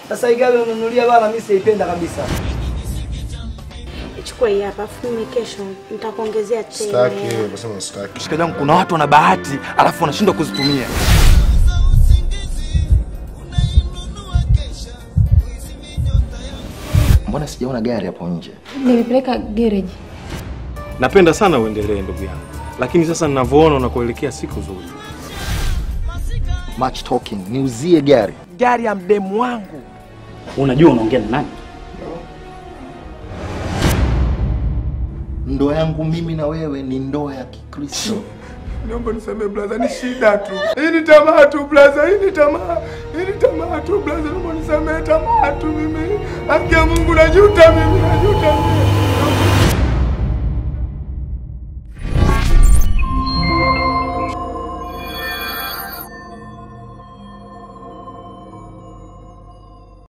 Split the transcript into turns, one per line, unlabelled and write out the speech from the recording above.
Sasa hii gari unanunulia bana, mimi siipenda kabisa.
Chukua hii hapa, afu mimi kesho nitakuongezea tena.
Sitaki, nasema sitaki.
Shikaji yangu, kuna watu wana bahati alafu wanashindwa kuzitumia.
Mbona sijaona gari hapo nje?
Nilipeleka garage.
Napenda sana uendelee ndugu yangu, lakini sasa ninavyoona unakuelekea siku zuri.
Much talking, niuzie gari.
Gari ya mdemu wangu.
Unajua unaongea na nani?
Ndoa yangu mimi na wewe ni ndoa ya Kikristo.
Naomba nisamee blaza, ni shida tu. Hii ni tamaa tu blaza, hii ni tamaa. Hii ni tamaa tu blaza, naomba nisamee tamaa tu mimi. Haki ya Mungu najuta mimi, najuta mimi.